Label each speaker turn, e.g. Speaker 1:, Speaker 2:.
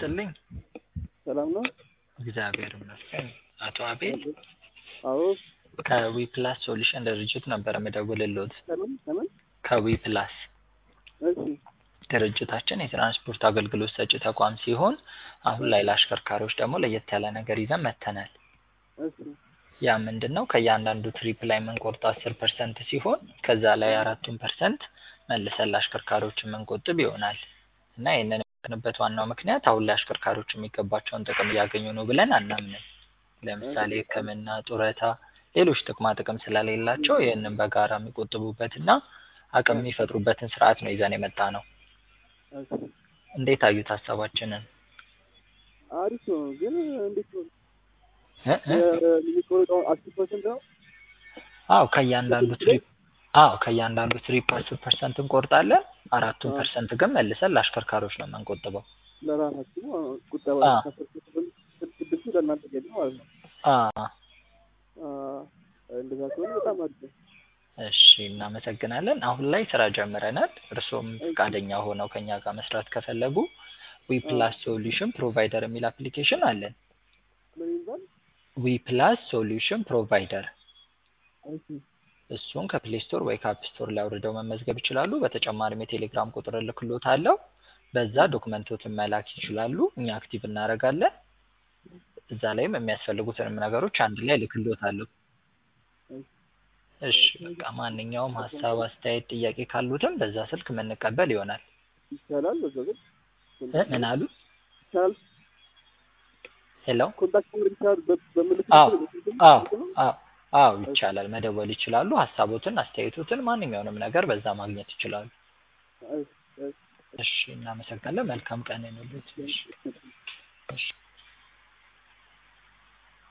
Speaker 1: ይስጥልኝ።
Speaker 2: ሰላም ነው?
Speaker 1: እግዚአብሔር ይመስገን። አቶ አቤል
Speaker 2: አዎ።
Speaker 1: ከዊፕላስ ሶሉሽን ድርጅት ነበር የምደውልልዎት።
Speaker 2: ከምን ከምን?
Speaker 1: ከዊፕላስ
Speaker 2: እሺ
Speaker 1: ድርጅታችን የትራንስፖርት አገልግሎት ሰጪ ተቋም ሲሆን አሁን ላይ ለአሽከርካሪዎች ደግሞ ለየት ያለ ነገር ይዘን መጥተናል።
Speaker 2: እሺ
Speaker 1: ያ ምንድን ነው? ከእያንዳንዱ ትሪፕ ላይ የምንቆርጠው አስር ፐርሰንት ሲሆን ከዛ ላይ አራቱን ፐርሰንት መልሰን ለአሽከርካሪዎች የምንቆጥብ ይሆናል እና ይህንን የምንበት ዋናው ምክንያት አሁን ላይ አሽከርካሪዎች የሚገባቸውን ጥቅም እያገኙ ነው ብለን አናምንም። ለምሳሌ ሕክምና፣ ጡረታ፣ ሌሎች ጥቅማ ጥቅም ስለሌላቸው ይህንን በጋራ የሚቆጥቡበትና አቅም የሚፈጥሩበትን ስርዓት ነው ይዘን የመጣ ነው።
Speaker 2: እሺ
Speaker 1: እንዴት አዩት ሀሳባችንን?
Speaker 2: አሪፍ ነው ግን እንዴት ነው
Speaker 1: እ እ
Speaker 2: የሚቆርጠው አስር ፐርሰንት ነው?
Speaker 1: አዎ ከእያንዳንዱ ትሪፕ አዎ ከእያንዳንዱ ትሪፕ አስር ፐርሰንት እንቆርጣለን። አራቱን
Speaker 2: አዎ።
Speaker 1: ፐርሰንት ግን መልሰን ለአሽከርካሪዎች ነው የምንቆጥበው።
Speaker 2: ለራሳችሁ ቁጠባ
Speaker 1: አዎ።
Speaker 2: ከአስር ፐርሰንት ስድስቱ ለእናንተ ገቢ ነው ማለት ነው።
Speaker 1: አዎ
Speaker 2: አ፣ እንደዛ ከሆነ በጣም አሪፍ ነው።
Speaker 1: እሺ እናመሰግናለን። አሁን ላይ ስራ ጀምረናል። እርስዎም ፈቃደኛ ሆነው ከኛ ጋር መስራት ከፈለጉ ዊፕላስ ሶሉሽን ፕሮቫይደር የሚል አፕሊኬሽን አለን።
Speaker 2: ምን ይባል?
Speaker 1: ዊፕላስ ሶሉሽን ፕሮቫይደር
Speaker 2: እሺ
Speaker 1: እሱን ከፕሌይ ስቶር ወይ ከአፕ ስቶር ላይ አውርደው መመዝገብ ይችላሉ። በተጨማሪም የቴሌግራም ቁጥር እልክልዎታለሁ። በዛ ዶክመንቶትን መላክ ይችላሉ። እኛ አክቲቭ እናደርጋለን። እዛ ላይም የሚያስፈልጉትንም ነገሮች አንድ ላይ እልክልዎታለሁ። እሺ በቃ ማንኛውም ሀሳብ፣ አስተያየት፣ ጥያቄ ካሉትም በዛ ስልክ የምንቀበል ይሆናል።
Speaker 2: ይቻላል። በዛ ግን
Speaker 1: እ ምን አሉ?
Speaker 2: ይቻላል።
Speaker 1: ሄሎ
Speaker 2: ኮንታክት ማድረግ ይቻላል። በ- በምልክት
Speaker 1: አዎ
Speaker 2: በስልክም
Speaker 1: አዎ
Speaker 2: ነው?
Speaker 1: አዎ አዎ ይቻላል። መደወል ይችላሉ። ሀሳቦትን፣ አስተያየቶትን ማንኛውንም ነገር በዛ ማግኘት ይችላሉ።
Speaker 2: እሺ፣ እሺ።
Speaker 1: እሺ እናመሰግናለን። መልካም ቀን ይሁንልዎት። እሺ እሺ